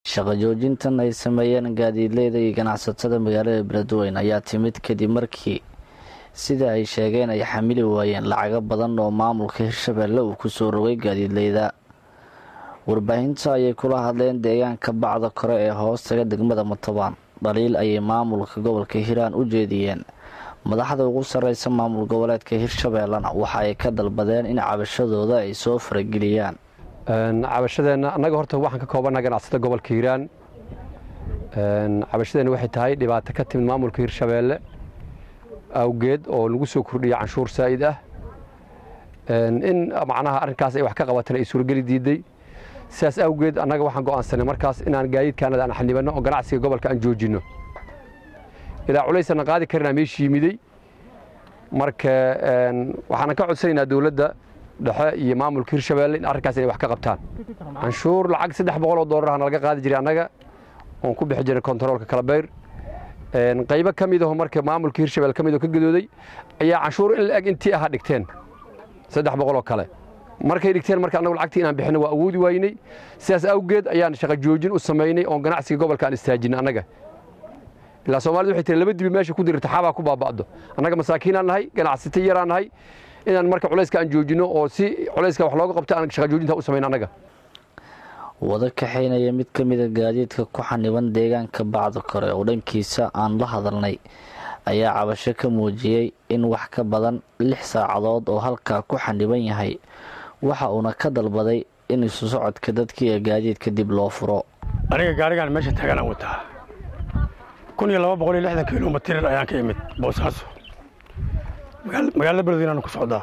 shaqo joojintan ay sameeyeen gaadiidleyda iyo ganacsatada magaalada beledweyne ayaa timid kadib markii sida ay sheegeen ay xamili waayeen lacago badan oo maamulka hirshabeelle uu kusoo rogay gaadiidleyda warbaahinta ayay kula hadleen deegaanka bacda kore ee hoostaga degmada matobaan dhaliil ayay maamulka gobolka hiiraan u jeediyeen madaxda ugu sarreysa maamul goboleedka hirshabeellena waxa ay ka dalbadeen in cabashadooda ay soo farageliyaan cabashadeenna annaga horta waxaan ka koobannaha ganacsada gobolka hiiraan cabashadeenna waxay tahay dhibaato ka timid maamulka hirshabeelle awgeed oo lagu soo kordhiyay canshuur saa'id ah in macnaha arrinkaas ay wax ka qabatana ay suurageli diiday sidaas awgeed annaga waxaan go'aansanay markaas inaan gaadiidkaanada aan xanibanno oo ganacsiga gobolka aan joojinno ilaa culaysana qaadi karinaa meeshii yimiday marka waxaanan ka codsanaynaa dowladda dhexe iyo maamulka hirshabeelle in arrinkaas inay wax ka qabtaan canshuur lacag saddex boqol oo doolarahana laga qaadi jiray annaga oon ku bixi jiray kontaroolka kalabeyr qaybo ka mid aho marka maamulka hirshabelle ka mid oo ka gadooday ayaa canshuur in la-eg intii aha dhigteen saddex boqol oo kale markay dhigteen marka annagu lacagtii inaan bixino waa awoodi waynay sidaas awgeed ayaan shaqo joojin u samaynay oon ganacsiga gobolka aan istaajinay annaga ilaa soomaalida waxay tiri laba dibi meesha ku dirta xaabaa ku baaba'do annaga masaakiinaan nahay ganacsata yaraan nahay inaan marka culayska aan joojinno oo si culayska wax looga qabto aan shaqa joojinta u samayn annaga wada kaxaynaya mid ka mida gaadiidka ku xaniban deegaanka bacda kore oo dhankiisa aan la hadalnay ayaa cabasho ka muujiyey in wax ka badan lix saacadood oo halkaa ku xaniban yahay waxa uuna ka dalbaday in isu socodka dadkii ee gaadiidka dib loo furo aniga gaarigaan meesha taganaan wataa kun iyo laba boqol iyo lixdan kilomitir ayaan ka imid boosaaso magaalada beledweyneaan ku socdaa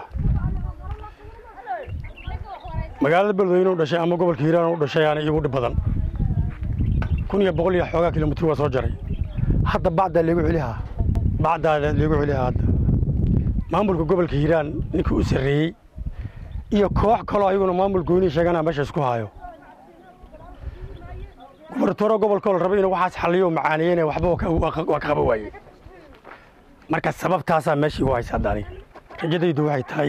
magaalada beledweyne u dhashay ama gobolka hiiraan u dhashay aana iigu dhib badan kun iyo boqol iyo xoogaa kilomitir waa soo jaray hadda bacdaa leegu celihaa bacdaa leegu celihaa hadda maamulka gobolka hiiraan ninkii u sarreeyey iyo koox kaloo ayaguna maamul goynii sheeganaa meesha isku haayo gubartooro gobolkoo la raba inuu waxaas xalliyo macaaneeyene waxba waa ka qaba waaye marka sababtaasaa meeshii igu haysa hadda aniga rajadaydu waxay tahay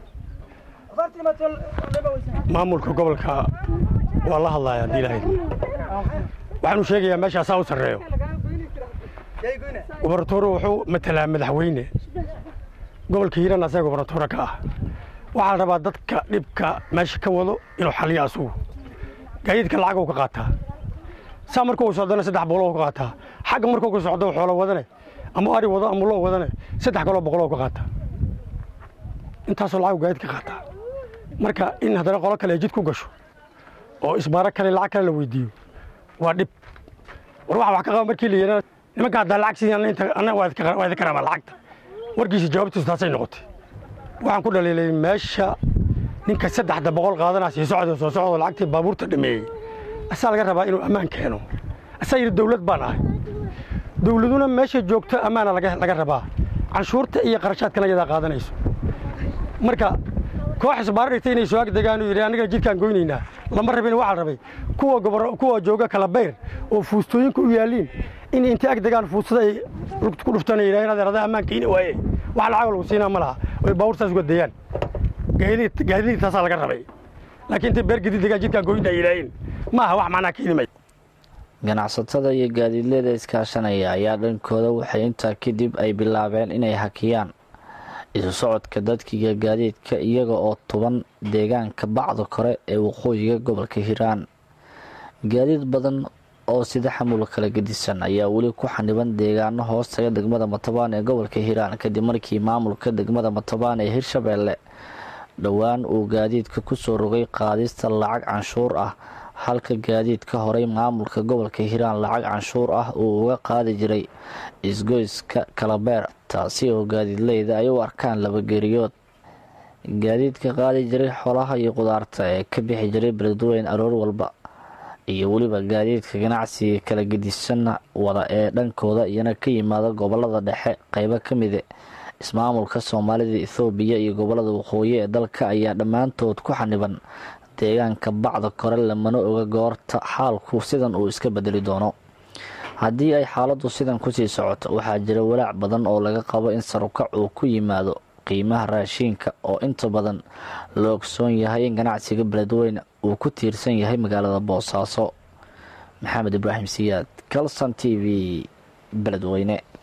maamulka gobolka waa la hadlaya haddii ilahayd waxaanu sheegayaa meesha asaa u sarreeyo gubartooro wuxuu matalaa madaxweyne gobolka hiiraan asaga gubartooro ka ah waxaa la rabaa dadka dhibka meesha ka wado inuu xalliyo asugu gaadiidka lacag uu ka qaataa saa markuu socdana saddex boqoloo ka qaataa xagga markuu ka socdo xoolo wadane ama ari wado ama loo wadane saddex kaloo boqoloo ka qaataa intaasoo lacag gaadiid ka qaataa marka in haddana qolo kale ay jid ku gasho oo isbaaro kale lacag kale la weydiiyo waa dhib war waxa wax ka qaba markii la yidhahdo nimanka haddaa lacag sidii anna waa idinka rabaa lacagta warkiisa jawaabtiisu taasay noqotay waxaan ku dhaliilay meesha ninka saddexda boqol qaadanaa sii socda soo socdo lacagtii baabuurta dhameeyey asaa laga rabaa inuu ammaan keeno asaa yidhi dawlad baan ahay dawladuna meesha joogto ammaana laga rabaa canshuurta iyo qarashaadkana iyadaa qaadanayso marka koox isbaaro dhigtay inay soo agdegaan uu yidhi annaga jidkaan goynaynaa lama rabin waxaa la rabay kuwa gobor kuwa jooga kala bayr oo fuustooyinka u yaaliin in intay agdegaan fuustada ay ku dhuftaan ay yidhahdeen adeer adaa ammaan keeni waaye wax lacag lagu siinaa ma laha oy baabuurtaas uga dayaan gaadiidii taasaa laga rabay laakiin intay beer gadiid degaan jidkaan goynaa yidhaaheen ma aha wax macnaa keeni may ganacsatada iyo gaadiidleyda iskaashanaya ayaa dhankooda waxay intaa kadib ay bilaabeen inay hakiyaan isu socodka dadkiiga gaadiidka iyaga oo tuban deegaanka bacda kore ee waqooyiga gobolka hiiraan gaadiid badan oo sida xamul kala gedisan ayaa weli ku xaniban deegaano hoostaga degmada matabaan ee gobolka hiiraan kadib markii maamulka degmada matabaan ee hirshabeelle dhowaan uu gaadiidka kusoo rogay qaadista lacag canshuur ah halka gaadiidka horey maamulka gobolka hiiraan lacag canshuur ah uu uga qaadi jiray isgoyska kalabeer taasi oo gaadiidleyda ay u arkaan labageriyood gaadiidka qaadi jiray xolaha iyo qudaarta ee ka bixi jiray beledweyne aroor walba iyo weliba gaadiidka ganacsiga kala gedisanna wada ee dhankooda iyana ka yimaada gobolada dhexe qeybo ka mide ismaamulka soomaalida ethoobiya iyo gobolada waqooyi ee dalka ayaa dhammaantood ku xaniban deegaanka bacda kore lamana oga goorta xaalku sidan uu iska bedeli doono haddii ay xaaladdu sidan kusii socoto waxaa jira walaac badan oo laga qabo in sarukac uu ku yimaado qiimaha raashiinka oo inta badan la ogsoon yahay in ganacsiga beledweyne uu ku tiirsan yahay magaalada boosaaso maxamed ibraahim siyaad calson t v beledweyne